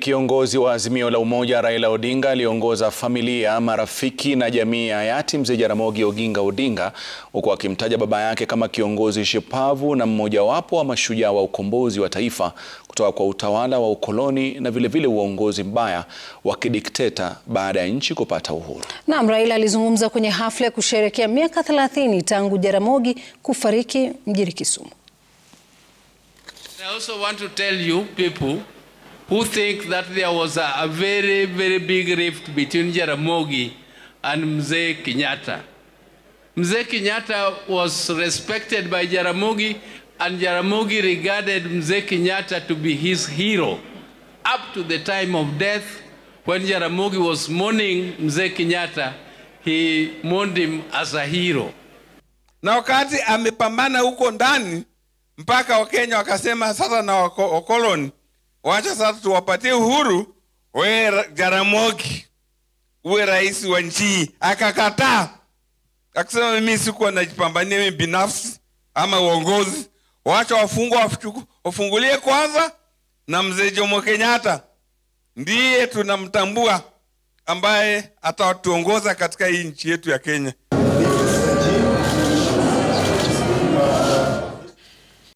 Kiongozi wa Azimio la Umoja Raila Odinga aliongoza familia, marafiki na jamii ya hayati Mzee Jaramogi Oginga Odinga huku akimtaja baba yake kama kiongozi shupavu na mmojawapo wa mashujaa wa ukombozi wa taifa kutoka kwa utawala wa ukoloni na vilevile uongozi mbaya wa kidikteta baada ya nchi kupata uhuru. Naam, Raila alizungumza kwenye hafla ya kusherehekea miaka 30 tangu Jaramogi kufariki mjini Kisumu. I also want to tell you people who think that there was a, a very, very big rift between Jaramogi and Mzee Kenyatta. Mzee Kenyatta was respected by Jaramogi and Jaramogi regarded Mzee Kenyatta to be his hero up to the time of death when Jaramogi was mourning Mzee Kenyatta he mourned him as a hero. Na wakati amepambana huko ndani mpaka Wakenya wakasema sasa na wakoloni wacha sasa tuwapatie uhuru, we Jaramogi uwe rais wa nchi. Akakataa akasema, mimi sikuwa najipambania mimi binafsi ama uongozi, wacha wafungwa wafungulie kwanza, na mzee Jomo Kenyatta ndiye tunamtambua ambaye atatuongoza katika hii nchi yetu ya Kenya.